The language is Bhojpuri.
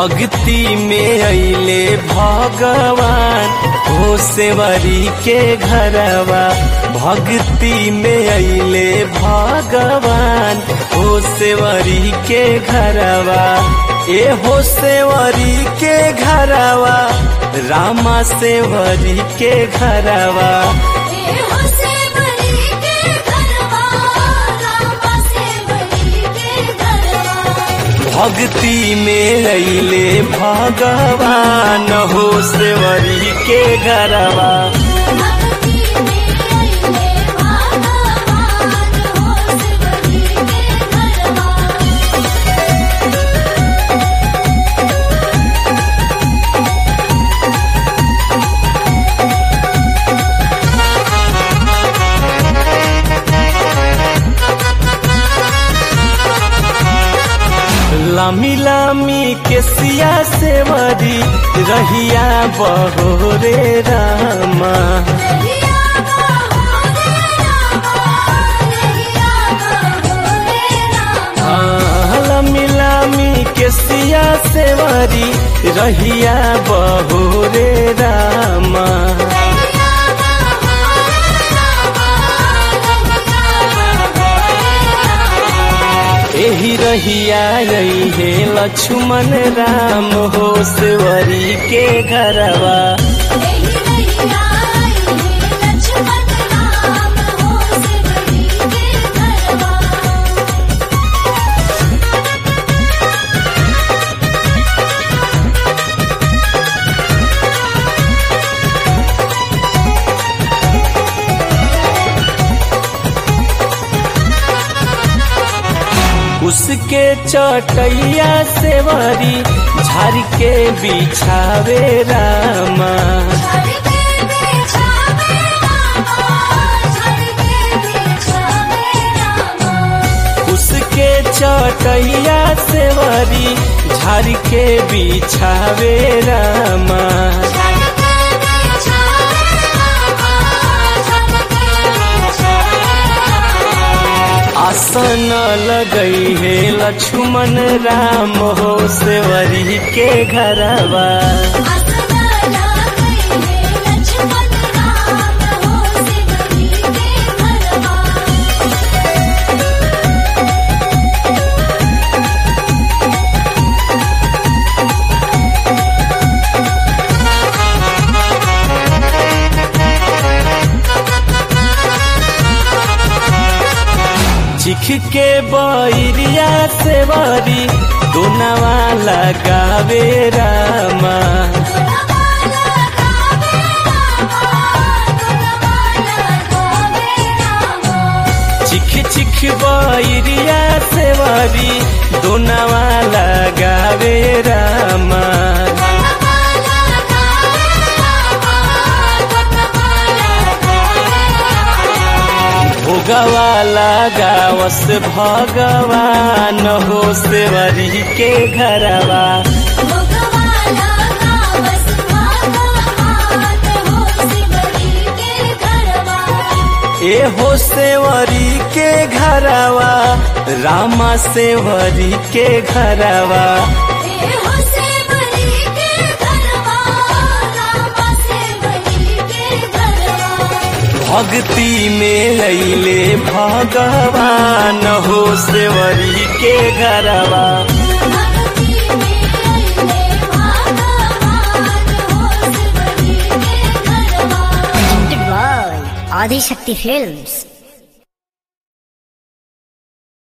भक्ति में अइले भगवान हो सेवरी के घरवा भक्ति में अइले भगवान हो सेवरी के घरवा ए हो सेवरी के घरवा रामा सेवरी के घरवा ए हो सेवरी के घरवा रामा सेवरी के घरवा भक्ति में अइले भगवान हो सेवरी के घरवा भक्ति में अइले भगवान हो सेवरी के घरवा लामी लामी के सिया सेवरी रहिया बहोरे रामा रहिया बाहो रे रामा रहिया बाहो रे रामा हाँ, लामी लामी के सिया सेवरी रहिया बहोरे रामा रहिया बाहो रे रामा रहिया बाहो रे रामा एही रहिया रही है लक्ष्मण राम हो सेवरी के घरवा एही रहिया आइले लक्ष्मण राम हो सेवरी के घरवा उसके चटैया सेवरी झाड़ के बिछावे रामा झड़ के बिछावे रामा झड़ के बिछावे रामा उसके चटैया सेवरी झाड़ के बिछावे रामा झड़ के बिछावे रामा झड़ के बिछावे रामा आसन लगई है लक्ष्मण राम हो सेवरी के घरवा आसना लागइले लक्ष्मण राम हो सेवरी के घरवा चिख के बैरिया सेवरी दोनवा लगावे रामा चिख चिख बैरिया सेवरी दोनवा लगावे रामा भोगवा लगावस भगवान हो सेवरी के घरवा ए हो सेवरी के घरवा रामा सेवरी के घरवा भक्ति में अइले भगवान हो सेवरी के घरवा Presented by Adi Shakti Films.